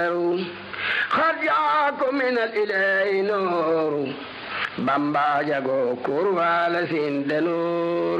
قد جاءكم من الإله نور بامبا جاغو كوروالا سند نور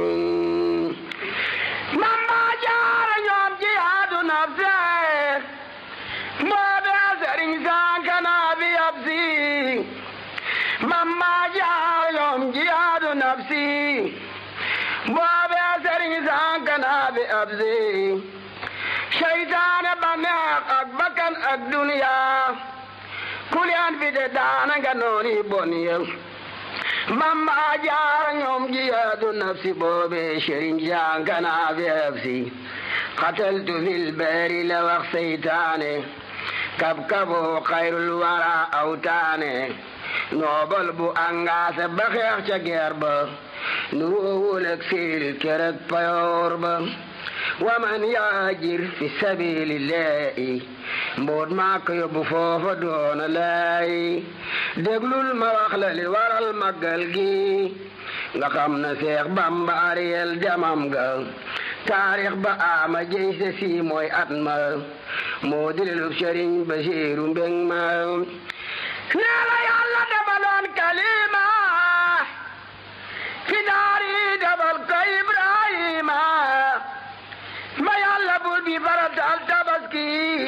بامبا جار ñoom jihaadu nafse mboobe sëriñ sankana bi absi bamba jaar ñoom jihaadu nafsi mboobe sëriñ sankana bi absi seytaane baneex ak bakkan ak duniya kuliyaan fi de daana nga nooni bon yow bamba jaar ñoom jihaadu nafsi boobe sëriñ sankana bi absi qataltu fil bari la wax seytaane kab kabo xayrul wara awtaane noobal bu angaase ba xeex ca geer ba nu woowul ak fiil kerek payoor ba waman yaajir fi sabilillahi mboot maa ko yóbbu foofa doona lay déglul ma wax la li waral màggal gi nga xam na seex bamba ariyel jamam ga taarix ba ama jëy se si mooy at ma moo dilelub sëriñ basiiru mbeng ma nee la yàlla defaloon kalima fi daari defal ko ibrahima ba yàlla bur bi faratal tabaski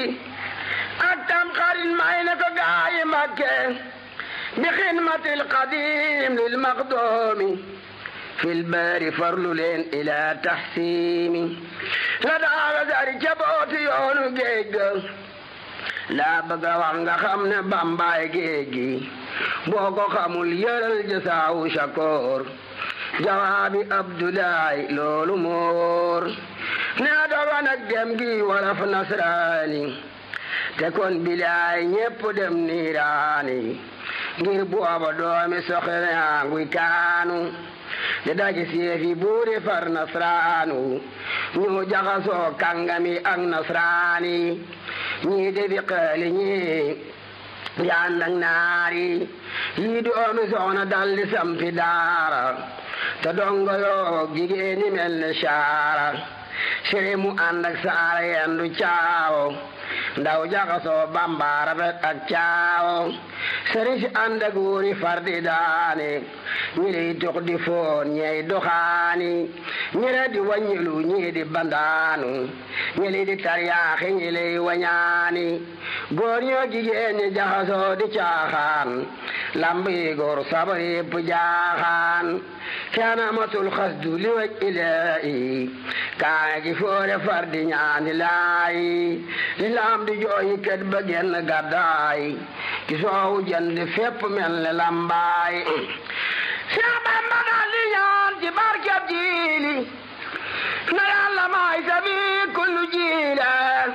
ak tam xarit may na ko gaayi makke bi xidmatil qadim lil maqdoomi fil baari farlu leen ila taxsiimi la daaga sari ca booti yoonu géej ga laa bëgg a wax nga xam ne bambaay géej gi boo ko xamul yëral jasaawu shakoor jawaabi abdulaay loolu moor nee doga nag dem gi walaf nasraani te kon bilaay ñépp dem niiraani ngir booba doomi soxene anguy kaanu di daji seefi buuri far nasraanu ñu jaxasoo kàngami ak nasraani ñii defi xeeli ñii yaan ak naari yii doomi soxna daldi sampi daara te dongo yoo jigéeni mel ne saara sere mu ànd ak saara yendu caawo ndaw jaxasoo bambaara bet ak caawo sëriñ si ànd ak wóori fardi daane ñi lay tux di foon ñey doxaani ñi le di waññilu ñii di bandaanu ñi li di taryaaxi ñi lay wañaani góor ñoo jigéen ñi jaxasoo di caaxaan lamb yi góor sabar yépp jaaxaan kenn amatul xasdu li waj ilaahi kaay gi foore far di ñaani laay li laam di jooyi ket ba genn gàddaay ki soowu jënd fépp mel ne lambaay Seex Bamba daal di ñaan ci barkeb jiili na yàlla maay sabi kullu jiile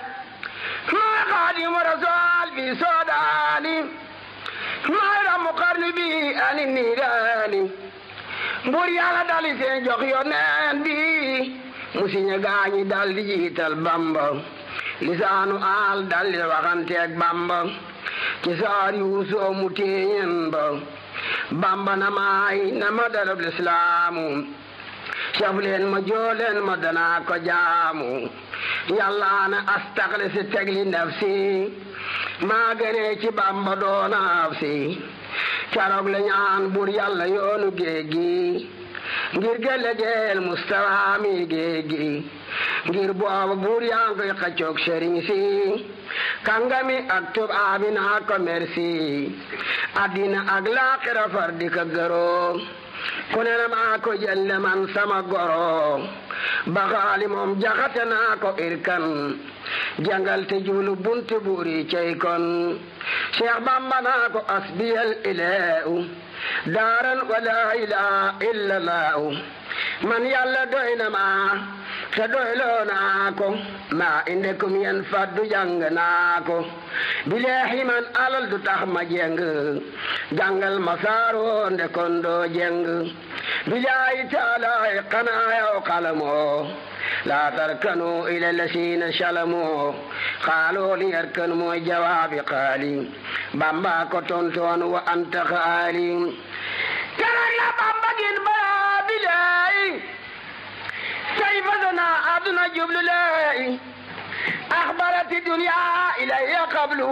maay xaadimu rasool bi soodaani maay ramu xarnu bi ani niiraani mbur yàlla dali seen jox yoneen bi mu siñe gaañi dal di jiital bamba lisaanu aal dal di waxanteeg bamba ci saar yuusoo mu téeñen ba bamba na maay na ma dalab lislaamu saf leen ma jooleen ma danaa ko jaamu yàlla na astaxli si tegli nafsi maa gënee ci bamba doonaaf si caroog la ñaan bur yàlla yoonu géej gi ngir gëllëgeel mustawa mi géej gi ngir booba buur yaa ngi koy xaccoog sëriñ si kàngami ak tubaabi naa ko merci addina ak laaxira far di ko gëroo ku ne na maa ko jëlle man sama goro baxaali moom jaxate naa ko irkan jangal te juulu buntu buuri cey kon Cheikh Bamba naa ko asbiyal ilahu daaran wala ilaha illa lahu man yàlla doy na ma te doyloo naa ko maa inde kum yen faddu jàng naa ko bileexi man alal du tax ma jeng jàngal ma saaroo nde kon doo jeng bilaayi taalaay xanaa yow xalamoo laa tarkanu ila lasiina salamoo xaaloo li yarkan mooy jawaabi xaali bamba ko tontoon wa anta xaali keroog la bamba gin baa bilaay say fasana aduna jublu lay axbarati dunya ilayya qablu